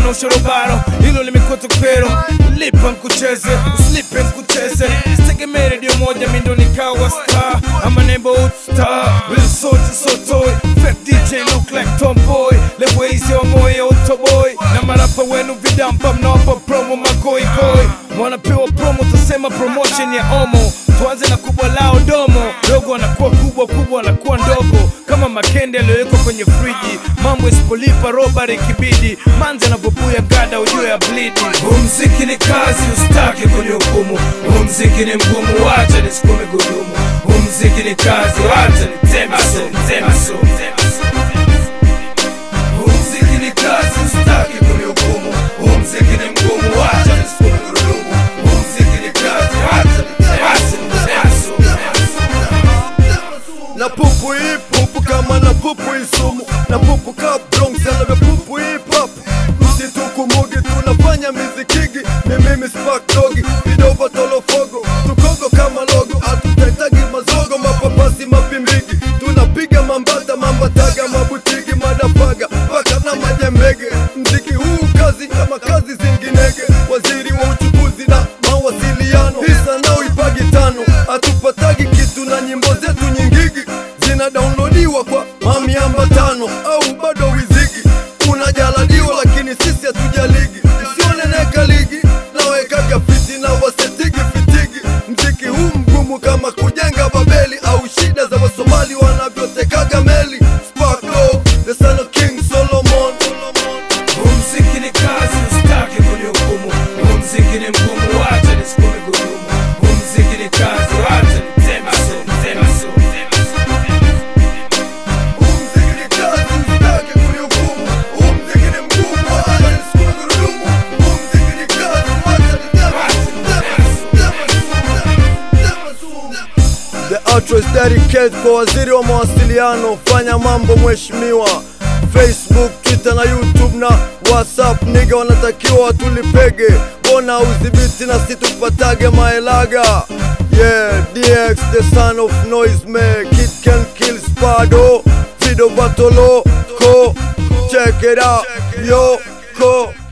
na ushorobaro hilo limekuwa tokero lipa nkucheze uslipe nkucheze sitegemee redio moja mindo nikawa star ama nembo utstar real soldier so toy fake dj look like tomboy level easy wa moyo utoboy na marapa wenu vidampa mnawapa promo magoigoi wanapewa promo tasema promotion ya omo tuanze na kubwa lao domo dogo anakuwa kubwa kubwa anakuwa ndogo kama makende aliyowekwa kwenye friji mambo isipolipa roba ikibidi manzi anavyobuya gada ujue ya blidi huu mziki ni kazi usitake kunihukumu huu mziki ni mgumu wacha nisukume gudumu huu mziki ni kazi wacha niteme so niteme so niteme so huu mziki ni kazi usitake kunihukumu huu mziki ni mgumu wacha nisukume gudumu huu mziki ni kazi wacha niteme so niteme so na pupu hii pupu kama na pupu isumu na pupu ka Bronx anavyo pupu hip hop msitukumbugi tunafanya mizikigi ni mimi spark dogi vidova tolofogo tukogo kama logo hatutaitagi mazogo mapapasi mapimbigi tunapiga mambata mambataga mabutigi madafaga mpaka na majembege mziki huu kazi kama kazi zinginege waziri wa uchukuzi na mawasiliano hisa nao ipagi tano hatupatagi kitu na nyimbo zetu nyingigi zina downloadiwa kwa mamiamba tano au bado wizigi unajaladiwa lakini sisi hatujaligi isioneneka ligi nawekaga fiti na wasetigi fitigi mziki huu mgumu kama kujenga babeli au shida za wasomali wanavyotekaga meli Sparklo, the son of King Solomon Huu mziki ni kazi usitake kunihukumu huu mziki ni mgumu wacha nisukume gudumu huu mziki ni kazi wacha niteme so niteme so niteme so Huu mziki ni kazi, usitake kunihukumu. Huu mziki ni mgumu, wacha nisukuma gurudumu. Huu mziki ni kazi, wacha niteme, The outro is dedicated kwa waziri wa mawasiliano, fanya mambo mheshimiwa. Facebook, Twitter na YouTube na WhatsApp, niga wanatakiwa watulipege, bona udhibiti na situpatage maelaga. Yeah, DX the son of noise man, kid can kill Spado, Fido Batolo, ko, check it out, yo, ko.